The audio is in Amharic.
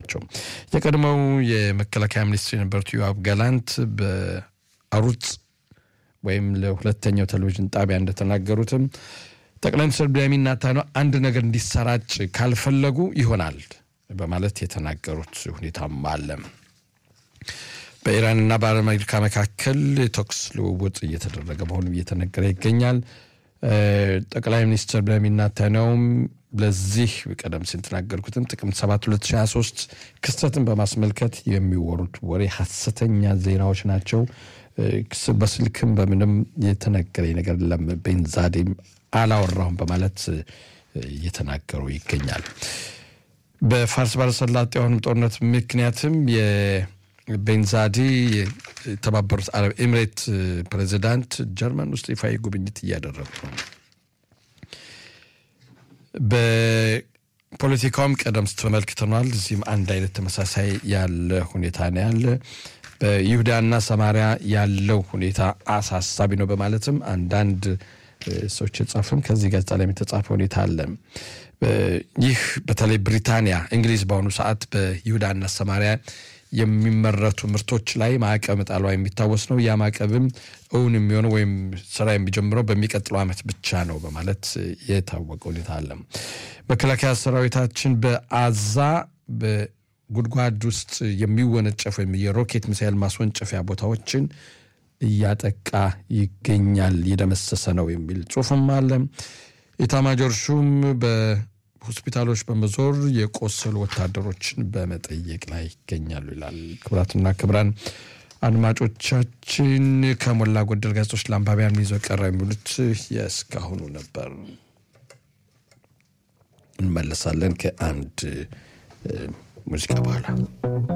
ናቸው። የቀድሞው የመከላከያ ሚኒስትር የነበሩት ዮአብ ጋላንት በአሩጽ ወይም ለሁለተኛው ቴሌቪዥን ጣቢያ እንደተናገሩትም ጠቅላይ ሚኒስትር ቤንያሚን ኔታንያሁ አንድ ነገር እንዲሰራጭ ካልፈለጉ ይሆናል በማለት የተናገሩት ሁኔታም አለ። በኢራንና በአሜሪካ መካከል የተኩስ ልውውጥ እየተደረገ መሆኑ እየተነገረ ይገኛል። ጠቅላይ ሚኒስትር ቤንያሚን ኔታንያሁም ለዚህ ቀደም ሲል የተናገርኩትን ጥቅምት 7 2023 ክስተትን በማስመልከት የሚወሩት ወሬ ሐሰተኛ ዜናዎች ናቸው። በስልክም በምንም የተነገረኝ ነገር የለም፣ ቤንዛዴም አላወራሁም በማለት እየተናገሩ ይገኛል። በፋርስ ባሕረ ሰላጤ አሁንም ጦርነት ምክንያትም የቤንዛዲ የተባበሩት አረብ ኤሚሬት ፕሬዚዳንት ጀርመን ውስጥ ይፋዊ ጉብኝት እያደረጉ ነው። በፖለቲካውም ቀደም ተመልክተኗል። እዚህም አንድ አይነት ተመሳሳይ ያለ ሁኔታ ነው ያለ በይሁዳና ሰማሪያ ያለው ሁኔታ አሳሳቢ ነው በማለትም አንዳንድ ሰዎች የጻፉም ከዚህ ጋዜጣ ላይ የተጻፈ ሁኔታ አለ። ይህ በተለይ ብሪታንያ፣ እንግሊዝ በአሁኑ ሰዓት በይሁዳና ሰማሪያ የሚመረቱ ምርቶች ላይ ማዕቀብ መጣሏ የሚታወስ ነው። ያ ማዕቀብም እውን የሚሆነው ወይም ስራ የሚጀምረው በሚቀጥለው ዓመት ብቻ ነው በማለት የታወቀ ሁኔታ አለ። መከላከያ ሰራዊታችን በአዛ ጉድጓድ ውስጥ የሚወነጨፍ ወይም የሮኬት ሚሳይል ማስወንጨፊያ ቦታዎችን እያጠቃ ይገኛል፣ እየደመሰሰ ነው የሚል ጽሁፍም አለ። ኢታማጆር ሹም በሆስፒታሎች በመዞር የቆሰሉ ወታደሮችን በመጠየቅ ላይ ይገኛሉ ይላል። ክቡራትና ክቡራን አድማጮቻችን ከሞላ ጎደል ጋዜጦች ለአንባቢያን ይዘው ቀረ የሚሉት የእስካሁኑ ነበር። እንመለሳለን ከአንድ ሙዚቃ በኋላ